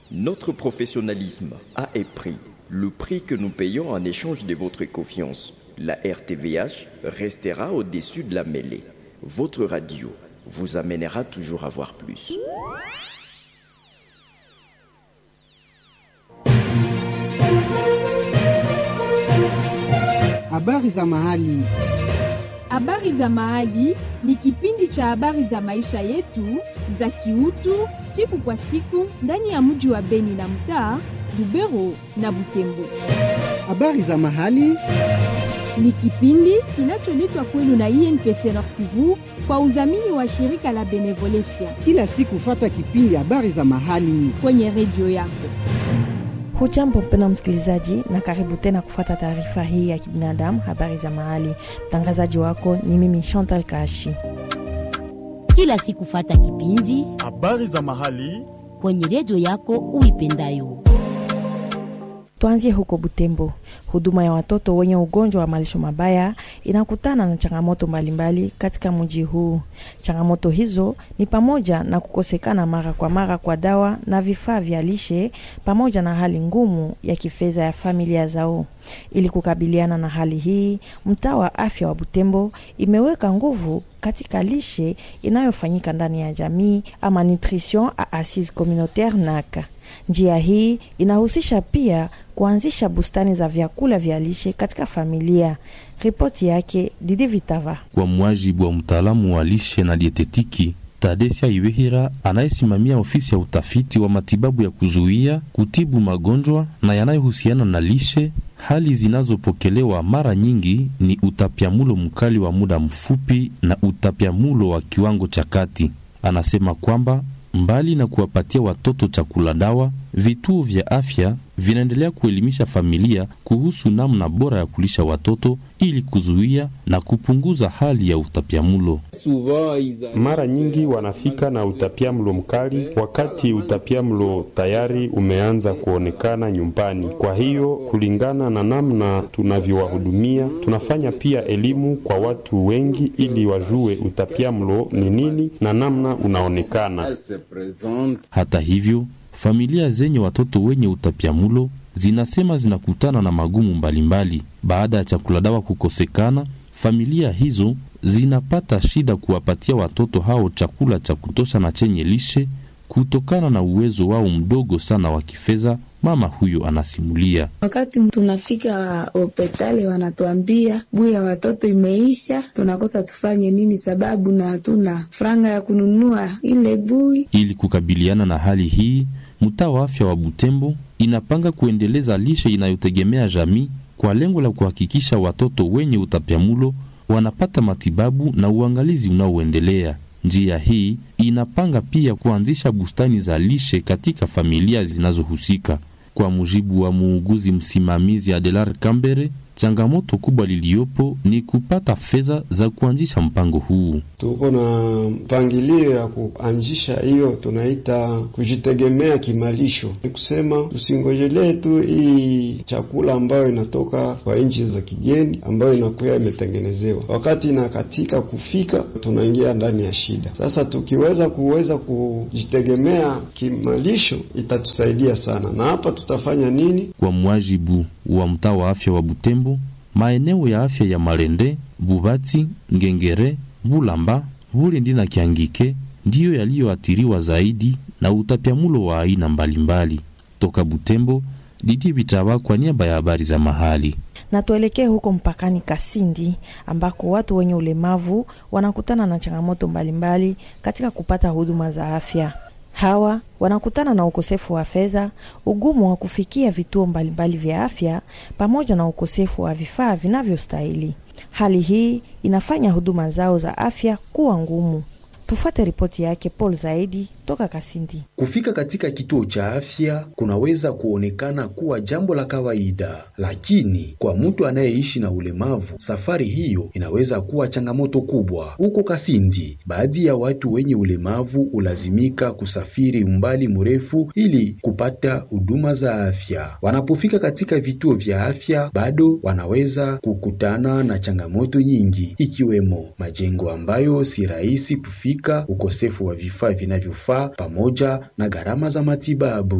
Notre professionnalisme a un prix, le prix que nous payons en échange de votre confiance. La RTVH restera au-dessus de la mêlée. Votre radio vous amènera toujours à voir plus. Habari za mahali. Habari za mahali ni kipindi cha habari za maisha yetu za kiutu siku kwa siku ndani ya mji wa Beni na mtaa Lubero na Butembo. Habari za mahali Ni kipindi kinacholetwa kwenu na INPC Nord Kivu kwa udhamini wa shirika la Benevolencia kila siku, fata kipindi habari za mahali. kwenye redio yako. Hujambo mpendwa msikilizaji, na karibu tena kufuata taarifa hii ya kibinadamu, habari za mahali. Mtangazaji wako ni mimi Chantal Kashi. kila siku fata kipindi habari za mahali kwenye redio yako uipendayo. Tuanzie huko Butembo. Huduma ya watoto wenye ugonjwa wa malisho mabaya inakutana na changamoto mbalimbali katika mji huu. Changamoto hizo ni pamoja na kukosekana mara kwa mara kwa dawa na vifaa vya lishe pamoja na hali ngumu ya kifedha ya familia zao. Ili kukabiliana na hali hii, mtaa wa afya wa Butembo imeweka nguvu katika lishe inayofanyika ndani ya jamii ama nutrition a assise communautaire NACA. Njia hii inahusisha pia kuanzisha bustani za vyakula vya lishe katika familia. Ripoti yake Didi Vitava. Kwa mujibu wa mtaalamu wa lishe na dietetiki Tadesia Iwehira anayesimamia ofisi ya utafiti wa matibabu ya kuzuia, kutibu magonjwa na yanayohusiana na lishe, hali zinazopokelewa mara nyingi ni utapiamulo mkali wa muda mfupi na utapiamulo wa kiwango cha kati. Anasema kwamba mbali na kuwapatia watoto chakula dawa, vituo vya afya vinaendelea kuelimisha familia kuhusu namna bora ya kulisha watoto ili kuzuia na kupunguza hali ya utapiamulo. Mara nyingi wanafika na utapiamlo mkali wakati utapiamlo tayari umeanza kuonekana nyumbani. Kwa hiyo, kulingana na namna tunavyowahudumia, tunafanya pia elimu kwa watu wengi ili wajue utapiamlo ni nini na namna unaonekana. Hata hivyo, familia zenye watoto wenye utapiamulo zinasema zinakutana na magumu mbalimbali. Baada ya chakula dawa kukosekana, familia hizo zinapata shida kuwapatia watoto hao chakula cha kutosha na chenye lishe kutokana na uwezo wao mdogo sana wa kifedha. Mama huyo anasimulia. Wakati tunafika hospitali wanatuambia bui ya watoto imeisha, tunakosa tufanye nini, sababu na hatuna franga ya kununua ile bui. Ili kukabiliana na hali hii, mtaa wa afya wa Butembo inapanga kuendeleza lishe inayotegemea jamii kwa lengo la kuhakikisha watoto wenye utapiamulo wanapata matibabu na uangalizi unaoendelea. Njia hii inapanga pia kuanzisha bustani za lishe katika familia zinazohusika. Kwa mujibu wa muuguzi msimamizi Adelar Kambere, changamoto kubwa liliyopo ni kupata fedha za kuanzisha mpango huu. Tuko na mpangilio ya kuanzisha hiyo tunaita kujitegemea kimalisho. Ni kusema tusingojelee tu hii chakula ambayo inatoka kwa nchi za kigeni ambayo inakuwa imetengenezewa, wakati inakatika kufika, tunaingia ndani ya shida. Sasa tukiweza kuweza kujitegemea kimalisho itatusaidia sana, na hapa tutafanya nini? Kwa mwajibu wa mtaa wa afya wa Butembo, maeneo ya afya ya Malende, Bubati, Ngengere, Bulamba, Bulindi na Kiangike ndiyo yaliyoathiriwa zaidi na utapiamulo wa aina mbalimbali. Toka Butembo, Didi Bitaba kwa niaba ya habari za mahali. Na tuelekee huko mpakani Kasindi ambako watu wenye ulemavu wanakutana na changamoto mbalimbali katika kupata huduma za afya. Hawa wanakutana na ukosefu wa fedha, ugumu wa kufikia vituo mbalimbali vya afya pamoja na ukosefu wa vifaa vinavyostahili. Hali hii inafanya huduma zao za afya kuwa ngumu. Tufuate ripoti yake Paul Zaidi toka Kasindi. Kufika katika kituo cha afya kunaweza kuonekana kuwa jambo la kawaida, lakini kwa mtu anayeishi na ulemavu, safari hiyo inaweza kuwa changamoto kubwa. Huko Kasindi, baadhi ya watu wenye ulemavu hulazimika kusafiri umbali mrefu ili kupata huduma za afya. Wanapofika katika vituo vya afya, bado wanaweza kukutana na changamoto nyingi, ikiwemo majengo ambayo si rahisi kufika, ukosefu wa vifaa vinavyofaa pamoja na gharama za matibabu.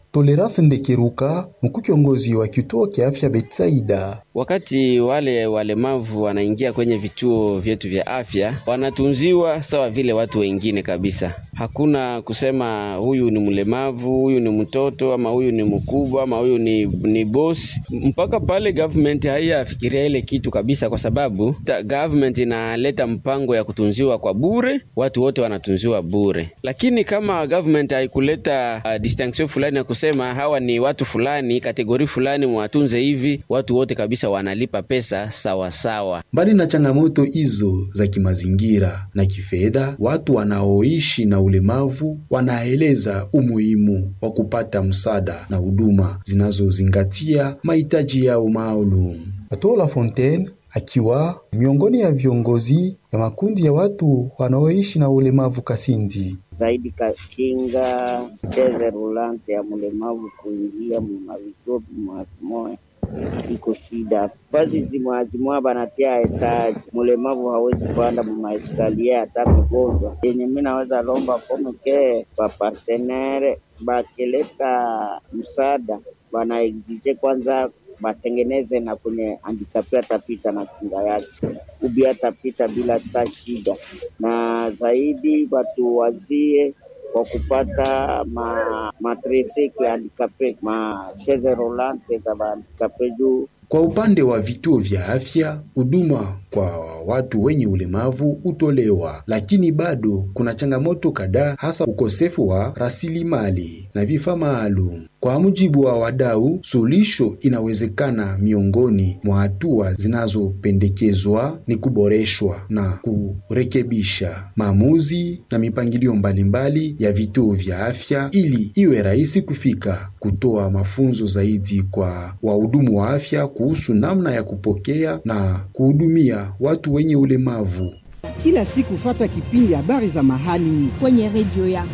Tolerance Ndekeruka, mkuu kiongozi wa kituo kia afya Betsaida. Wakati wale walemavu wanaingia kwenye vituo vyetu vya afya, wanatunziwa sawa vile watu wengine kabisa. Hakuna kusema huyu ni mlemavu, huyu ni mtoto, ama huyu ni mkubwa, ama huyu ni, ni boss. Mpaka pale government haiyafikiria ile kitu kabisa, kwa sababu ta, government inaleta mpango ya kutunziwa kwa bure, watu wote wanatunziwa bure. Lakini kama government haikuleta uh, distinction fulani ya kusema hawa ni watu fulani, kategori fulani mwatunze hivi, watu wote kabisa wanalipa pesa sawa sawa. Mbali na changamoto hizo za kimazingira na kifedha, watu wanaoishi na ulemavu wanaeleza umuhimu wa kupata msaada na huduma zinazozingatia mahitaji yao maalum. Atola Fontaine akiwa miongoni ya viongozi ya makundi ya watu wanaoishi na ulemavu Kasindi zaidi kakinga cheze rulante ya mlemavu kuingia mumavituo vimoya iko shida pazi zimwazimwa banatia etaji mlemavu hawezi kupanda mumaeskalier hata mgonjwa yenye mi naweza lomba komeke bapartenere bakileta msaada banaexige kwanza batengeneze na kwenye handikapi atapita na kinga yake ubi atapita bila ta shida, na zaidi watu wazie kwa kupata ma matricycle handikape ma chaise roulante za handikape juu Kwa upande wa vituo vya afya, huduma kwa watu wenye ulemavu hutolewa, lakini bado kuna changamoto kadhaa, hasa ukosefu wa rasilimali na vifaa maalum. Kwa mujibu wa wadau, suluhisho inawezekana. Miongoni mwa hatua zinazopendekezwa ni kuboreshwa na kurekebisha maamuzi na mipangilio mbalimbali ya vituo vya afya ili iwe rahisi kufika, kutoa mafunzo zaidi kwa wahudumu wa afya kuhusu namna ya kupokea na kuhudumia watu wenye ulemavu. Kila siku fata kipindi habari za mahali kwenye redio yako.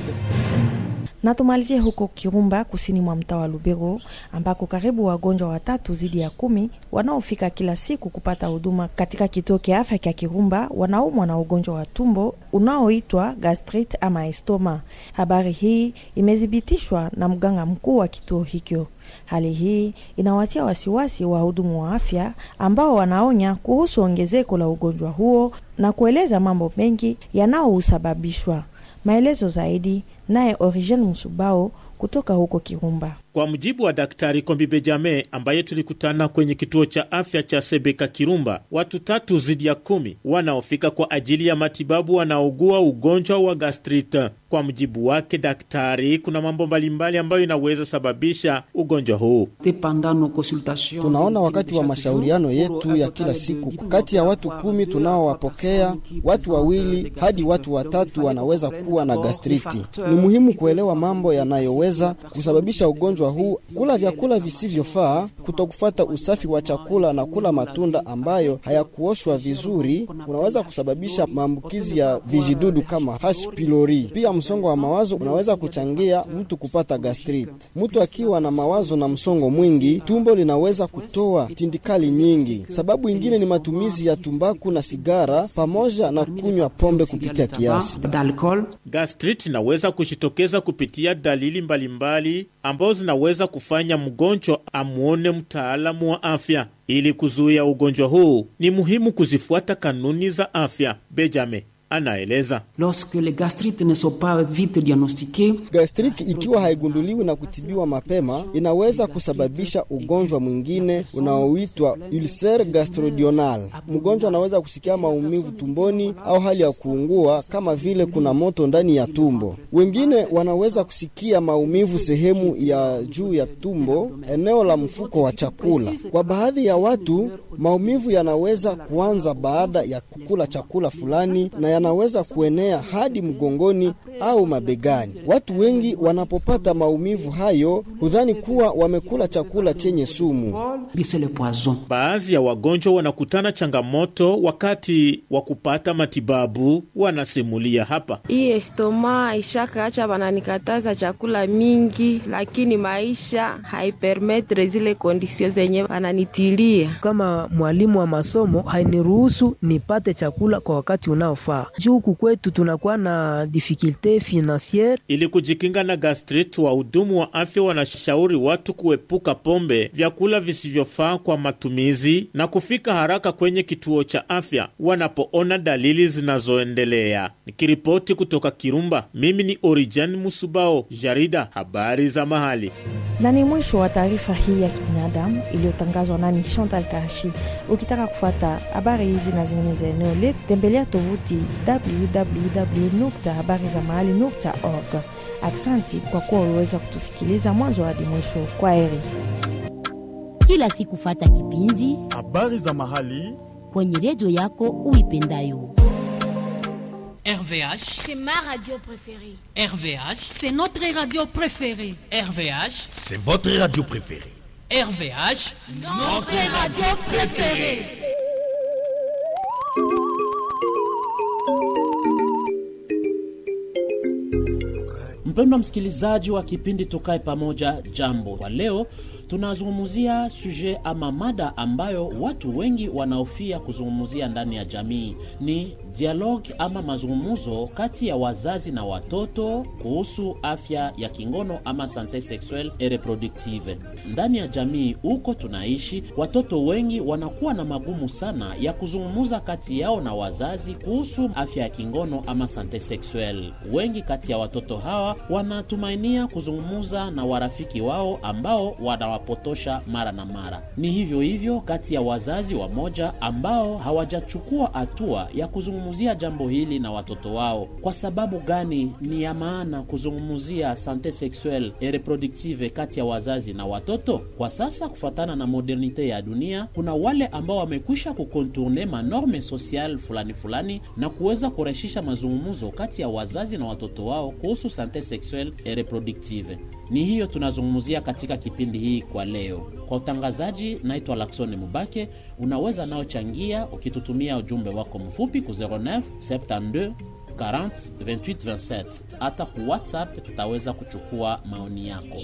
Na tumalizie huko Kirumba, kusini mwa mtaa wa Lubero, ambako karibu wagonjwa watatu zidi ya kumi wanaofika kila siku kupata huduma katika kituo kia afya kya Kirumba wanaumwa na ugonjwa wa tumbo unaoitwa gastrit ama estoma. Habari hii imethibitishwa na mganga mkuu wa kituo hicho. Hali hii inawatia wasiwasi wahudumu wa afya ambao wanaonya kuhusu ongezeko la ugonjwa huo na kueleza mambo mengi yanayousababishwa. Maelezo zaidi naye Origen Musubao kutoka huko Kirumba. Kwa mujibu wa Daktari Kombi Bejame ambaye tulikutana kwenye kituo cha afya cha Sebeka Kirumba, watu tatu zidi ya kumi wanaofika kwa ajili ya matibabu wanaogua ugonjwa wa gastrit. Kwa mujibu wake daktari, kuna mambo mbalimbali ambayo inaweza sababisha ugonjwa huu. Tunaona wakati wa mashauriano yetu ya kila siku, kati ya watu kumi tunaowapokea, watu wawili hadi watu watatu wanaweza kuwa na gastriti. Ni muhimu kuelewa mambo yanayoweza kusababisha ugonjwa huu: kula vyakula visivyofaa, kutokufata usafi wa chakula na kula matunda ambayo hayakuoshwa vizuri unaweza kusababisha maambukizi ya vijidudu kama H pylori. Pia msongo wa mawazo unaweza kuchangia mtu kupata gastrit. Mtu akiwa na mawazo na msongo mwingi, tumbo linaweza kutoa tindikali nyingi. Sababu ingine ni matumizi ya tumbaku na sigara pamoja na kunywa pombe kupitia kiasi. Gastrit inaweza kujitokeza kupitia dalili mbalimbali ambazo zinaweza kufanya mgonjwa amwone mtaalamu wa afya. Ili kuzuia ugonjwa huu, ni muhimu kuzifuata kanuni za afya. Benjamin anaeleza. Gastriti ikiwa haigunduliwi na kutibiwa mapema inaweza kusababisha ugonjwa mwingine unaoitwa ulcer gastrodional. Mgonjwa anaweza kusikia maumivu tumboni au hali ya kuungua kama vile kuna moto ndani ya tumbo. Wengine wanaweza kusikia maumivu sehemu ya juu ya tumbo, eneo la mfuko wa chakula. Kwa baadhi ya watu, maumivu yanaweza kuanza baada ya kukula chakula fulani na yanaweza kuenea hadi mgongoni au mabegani. Watu wengi wanapopata maumivu hayo hudhani kuwa wamekula chakula chenye sumu. Baadhi ya wagonjwa wanakutana changamoto wakati wa kupata matibabu, wanasimulia hapa. Hii estoma ishakaacha wananikataza chakula mingi, lakini maisha haipermetre zile kondisio zenye wananitilia. Kama mwalimu wa masomo hainiruhusu nipate chakula kwa wakati unaofaa. juu huku kwetu tunakuwa na difficulte financiere. Ili kujikinga na gastrit, wahudumu wa afya wanashauri watu kuepuka pombe, vyakula visivyofaa kwa matumizi na kufika haraka kwenye kituo cha afya wanapoona dalili zinazoendelea. Nikiripoti kutoka Kirumba, mimi ni Orijan Musubao, jarida habari za mahali. na ni mwisho wa taarifa hii ya kibinadamu iliyotangazwa nami Chantal Kashi. Ukitaka kufuata habari hizi na zingine za eneo letu, tembelea tovuti www.habarizamahali.org. Aksanti kwa kuwa uliweza kutusikiliza mwanzo hadi mwisho. Kwa heri. Kila siku fata kipindi habari za mahali kwenye redio yako uipendayo. RVH, C'est ma radio préférée. RVH, C'est notre radio préférée. RVH, c'est votre radio préférée RVH, Notre radio préférée. Mpendwa msikilizaji wa kipindi Tukae Pamoja, jambo. Kwa leo tunazungumzia suje ama mada ambayo watu wengi wanaofia kuzungumzia ndani ya jamii ni dialogue ama mazungumzo kati ya wazazi na watoto kuhusu afya ya kingono ama sante sexuelle et reproductive. Ndani ya jamii huko tunaishi, watoto wengi wanakuwa na magumu sana ya kuzungumza kati yao na wazazi kuhusu afya ya kingono ama sante sexuelle. Wengi kati ya watoto hawa wanatumainia kuzungumza na warafiki wao ambao wanawapotosha mara na mara. Ni hivyo hivyo kati ya wazazi wamoja ambao hawajachukua hatua ya kuzungumzia jambo hili na watoto wao. Kwa sababu gani ni ya maana kuzungumzia sante sexuelle et reproductive kati ya wazazi na watoto? Kwa sasa, kufuatana na modernite ya dunia, kuna wale ambao wamekwisha kukontourne manorme social fulani fulani na kuweza kurahisisha mazungumzo kati ya wazazi na watoto wao kuhusu sante sexuelle et reproductive. Ni hiyo tunazungumzia katika kipindi hii kwa leo. Kwa utangazaji, naitwa Laksoni Mubake. Unaweza nao changia ukitutumia ujumbe wako mfupi ku 09 72 40 28 27. Hata ku WhatsApp tutaweza kuchukua maoni yako.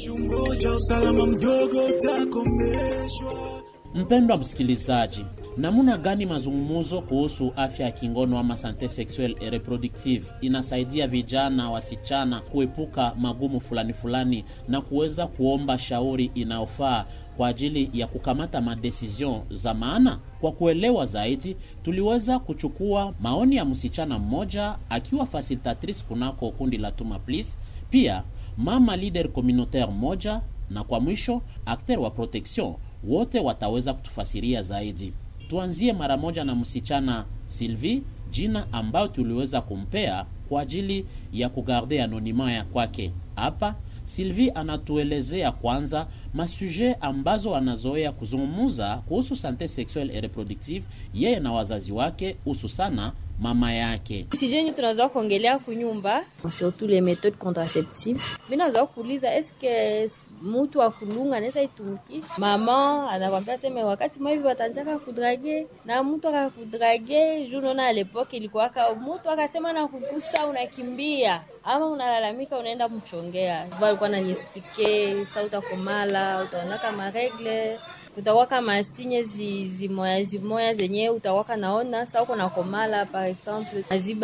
Mpendwa msikilizaji, namna gani mazungumzo kuhusu afya ya kingono ama sante sexuelle et reproductive inasaidia vijana wasichana kuepuka magumu fulani fulani na kuweza kuomba shauri inayofaa kwa ajili ya kukamata madecision za maana? Kwa kuelewa zaidi, tuliweza kuchukua maoni ya msichana mmoja akiwa facilitatrice kunako kundi la Tuma Please, pia mama leader communautaire moja, na kwa mwisho acteur wa protection wote wataweza kutufasiria zaidi. Tuanzie mara moja na msichana Sylvie, jina ambayo tuliweza kumpea kwa ajili ya kugarde anonima ya kwake. Hapa Sylvie anatuelezea kwanza masuje ambazo anazoea kuzungumuza kuhusu sante sexuelle et reproductive yeye na wazazi wake, hususana mama yake. sijeni tunazoa kuongelea kunyumba surtout les méthodes contraceptives binazoa kuuliza eske mutu akulunga anaweza itumikisha mama anakwambia seme wakati maivi watanjaka kudrage na mtu akakudrage juu naona alepoke ilikuwaka mutu akasema na kugusa unakimbia ama unalalamika unaenda mchongea alikuwa nanyespike sa utakomala utaonaka maregle utawaka masinye zi- zimoya zimoya zenye utawaka naona sa uko nakomala par exemple maziba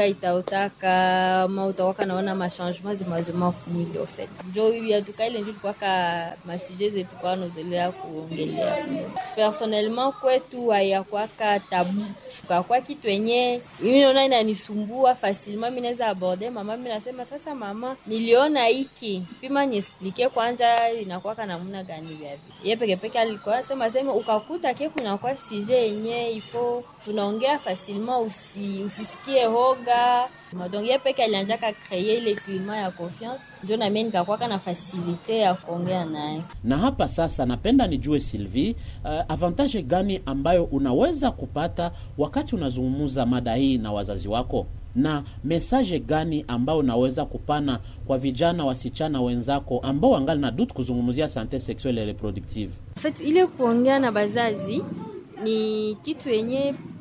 itaotaka ma utawaka naona machangement zimazima kumili ofet njo yatuka ile njo tukwaka masuje zetu kwa nozelea kuongelea personnellement kwetu hayakwaka tabu kakwa kitu enye mimi naona inanisumbua facilement mi naweza aborde mama mi nasema sasa mama niliona hiki pima niesplike kwanja inakwaka namna gani vyavi ye pekepeke alikuwa sema sema ukakuta ke kunakuwa sije yenye ifo tunaongea facilement usi, usisikie hoga donc ye peke alianjaka kreye ile klima ya confiance njo namie nikakwaka na fasilite ya kuongea naye Na hapa sasa napenda nijue Sylvie, uh, avantage gani ambayo unaweza kupata wakati unazungumza mada hii na wazazi wako, na mesaje gani ambayo unaweza kupana kwa vijana wasichana wenzako ambao wangali na dutu kuzungumzia sante sexuelle et reproductive? En fait, ile kuongea na bazazi ni kitu yenye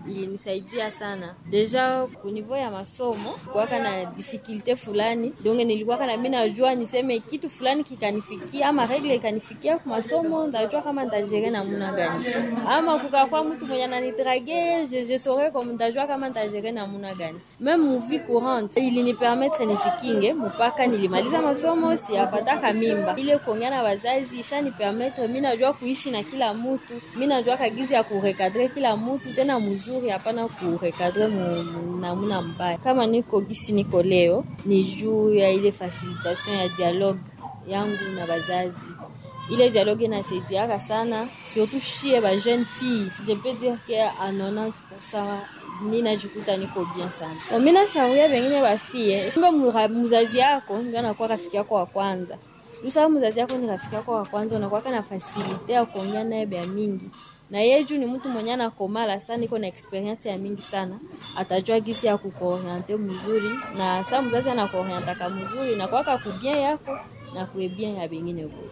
ilinisaidia sana deja kunivou ya masomo kuwaka na difikilte fulani donge nilikuwaka na mi najua niseme kitu fulani kikanifikia ama regle ikanifikia ku masomo ndajua kama ntajere namuna gani ama kukakwa mtu mwenye ananidrage je, je saurais comme ndajua kama ntajere namuna gani meme muvi courante ilinipermetre nijikinge mpaka nilimaliza masomo siyapataka mimba ile kuongea na wazazi ishanipermetre mi najua kuishi na kila mutu mi najua kagizi ya kurekadre kila mutu tena mzuri hapana kurekadre namuna mbaya kama niko gisi niko leo ni juu ya ile facilitation ya dialogue yangu na wazazi ile dialogue inasaidiaka sana surtout shie ba jeune fille je peux dire que à 90% ninajikuta niko bien sana. Mi nashauria wengine wafie, kumbe mzazi yako ndio anakuwa rafiki yako wa kwanza. Usawa mzazi yako ni rafiki yako wa kwanza, unakuwa na fasilite ya kuongea naye bya mingi na yeye juu ni mtu mwenye anakomala sana, iko na experience ya mingi sana, atajua gisi ya kukuoriente mzuri, na saa mzazi anakuorientaka mzuri na kwaka kubien yako na kuebien ya bengine wote.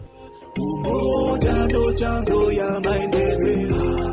Umoja ndo chanzo ya maendeleo.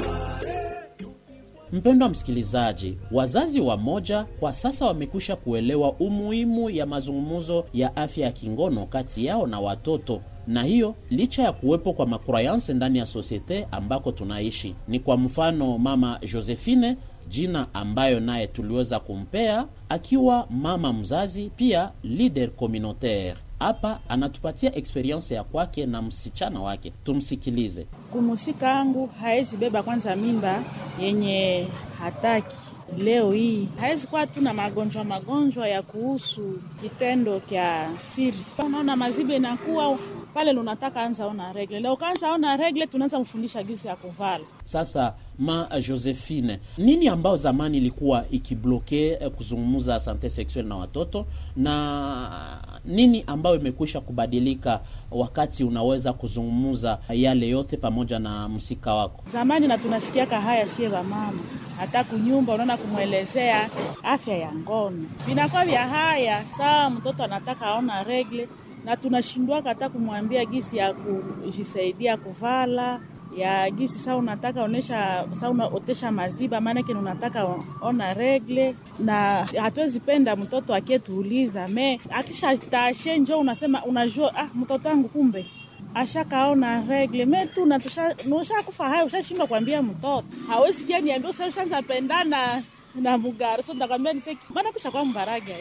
Mpendwa msikilizaji, wazazi wa moja kwa sasa wamekwisha kuelewa umuhimu ya mazungumzo ya afya ya kingono kati yao na watoto na hiyo licha ya kuwepo kwa makrayanse ndani ya sosiete ambako tunaishi. Ni kwa mfano mama Josephine, jina ambayo naye tuliweza kumpea akiwa mama mzazi, pia leader communautaire. Hapa anatupatia eksperiense ya kwake na msichana wake, tumsikilize. Kumusika angu haezi beba kwanza mimba yenye hataki leo hii hawezi kuwa tu na magonjwa magonjwa ya kuhusu kitendo kya siri. Unaona mazibe inakuwa pale lunataka anza ona regle leo, kaanza ona regle, tunaanza mfundisha gisi ya kuvala. Sasa ma Josephine, nini ambao zamani ilikuwa ikibloke eh, kuzungumza sante sexuelle na watoto na nini ambayo imekwisha kubadilika wakati unaweza kuzungumza yale yote pamoja na msika wako? Zamani na tunasikiaka haya sie mama hata kunyumba, unaona kumwelezea afya ya ngono vinakuwa vya haya. Saa mtoto anataka aona regle na tunashindwaka hata kumwambia gisi ya kujisaidia kuvala ya gisi saa unataka onesha saa unaotesha maziba, maanake unataka ona regle, na hatuwezi penda mtoto akietuuliza me akisha tashe njo unasema unajua, ah, mtoto wangu kumbe ashakaona regle me tu ushakufa hayo, ushashindwa kuambia mtoto hawezi kia niambia usa ushanza pendana na mugari so ndakwambia niseki maana kusha kwa mbaraga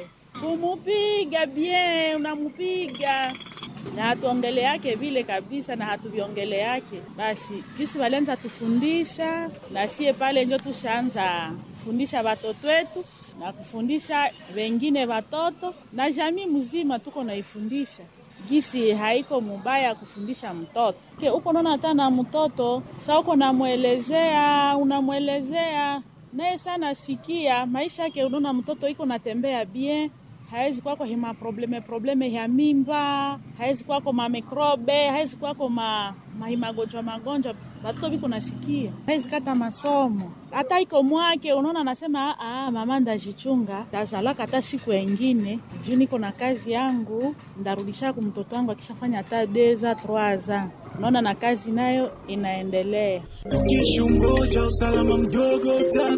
kumupiga bien, unamupiga na hatuongele yake vile kabisa, na hatuviongele yake basi. Kisi walianza tufundisha na sie pale njo tushaanza kufundisha watoto wetu na kufundisha wengine watoto na jamii mzima, tuko naifundisha gisi haiko mubaya kufundisha mtoto ke uko naona hata na mtoto sa uko namwelezea, unamwelezea naye sana sikia maisha yake, unaona mtoto iko natembea bien hawezi kwako hima probleme probleme ya mimba, hawezi kwako mamikrobe, hawezi kwako ma, mahimagonjwa magonjwa batoto biko nasikia, hawezi kata masomo hata iko mwake. Unaona, anasema ah, mama ndajichunga, tazalaka hata siku engine juu niko na kazi yangu, ndarudisha ku mtoto wangu akishafanya hata deza troaza. Unaona, na kazi nayo inaendelea. Ukishungoja usalama mdogo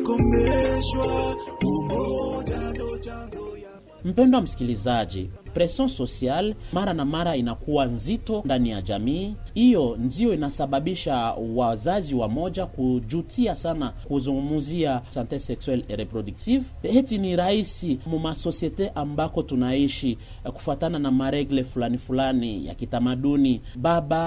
utakomeshwa. Umoja ndo chanzo Mpendwa msikilizaji, presion social mara na mara inakuwa nzito ndani ya jamii. Hiyo ndio inasababisha wazazi wa moja kujutia sana kuzungumzia sante sexuelle et reproductive. Heti ni rahisi mumasosiete ambako tunaishi kufuatana na maregle fulani fulani ya kitamaduni, baba